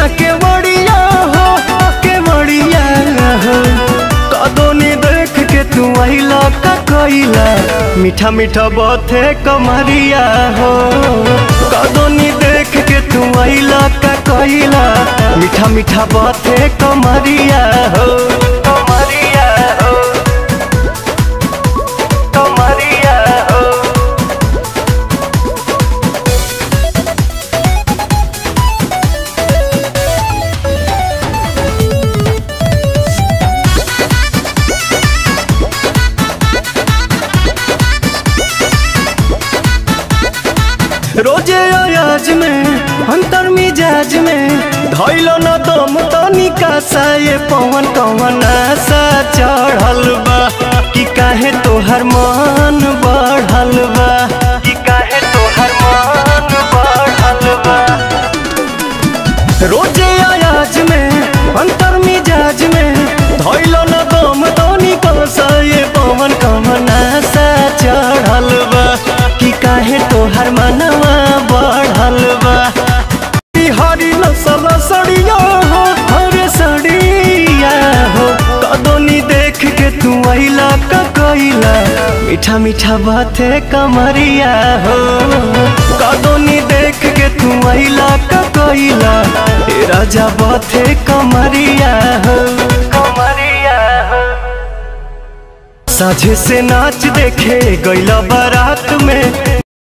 ना के बड़िया हो के बड़िया हो कदोनी देख के तू आइला का कोइला मीठा मीठा बाते कमरिया हो कदोनी देख के तू आइला का कोइला मीठा मीठा बाते कमरिया हो कमरिया हो कमरिया हो रोजे अयाज में अंतर मिजाज में धैलो न दम तनिका सा ये पवन कवन आशा चढ़ल बा कि काहे तोहर मन बढ़ल बा कि काहे तोहर मन बढ़ल बा रोजे अयाज में अंतर मिजाज में धैलो न दम तनिका सा ये पवन कवन आशा चढ़ल बा कि काहे तोहर मनवा बढ़ल बा हरी नसल सड़िया हो हरे सड़िया हो कदोनी देख के तू आइला का कोइला मीठा मीठा बाते कमरिया हो कदोनी देख के तू आइला का कोइला ए राजा बाते कमरिया हो कमरिया हो साझे से नाच देखे गैला बारात में